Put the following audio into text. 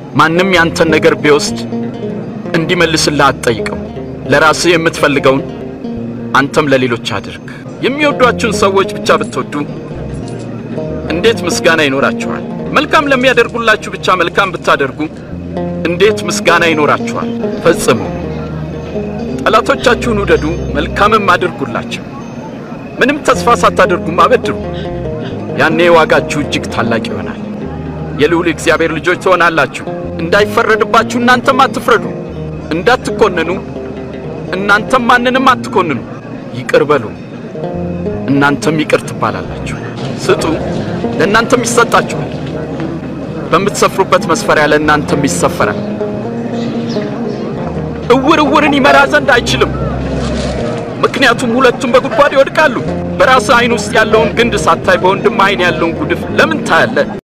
ማንም ያንተን ነገር ቢወስድ እንዲመልስልህ አትጠይቀው። ለራስህ የምትፈልገውን አንተም ለሌሎች አድርግ። የሚወዷችሁን ሰዎች ብቻ ብትወዱ እንዴት ምስጋና ይኖራችኋል? መልካም ለሚያደርጉላችሁ ብቻ መልካም ብታደርጉ እንዴት ምስጋና ይኖራችኋል? ፈጽሙ። ጠላቶቻችሁን ውደዱ፣ መልካምም አድርጉላቸው። ምንም ተስፋ ሳታደርጉም አበድሩ። ያኔ ዋጋችሁ እጅግ ታላቅ ይሆናል። የልዑል እግዚአብሔር ልጆች ትሆናላችሁ። እንዳይፈረድባችሁ እናንተም አትፍረዱ፣ እንዳትኮንኑ እናንተም ማንንም አትኮንኑ። ይቅር በሉ እናንተም ይቅር ትባላላችሁ። ስጡ ለእናንተም ይሰጣችኋል። በምትሰፍሩበት መስፈሪያ ለእናንተም ይሰፈራል። እውር እውርን ይመራ ዘንድ አይችልም፣ ምክንያቱም ሁለቱም በጉድጓድ ይወድቃሉ። በራስህ ዓይን ውስጥ ያለውን ግንድ ሳታይ በወንድም ዓይን ያለውን ጉድፍ ለምን ታያለህ?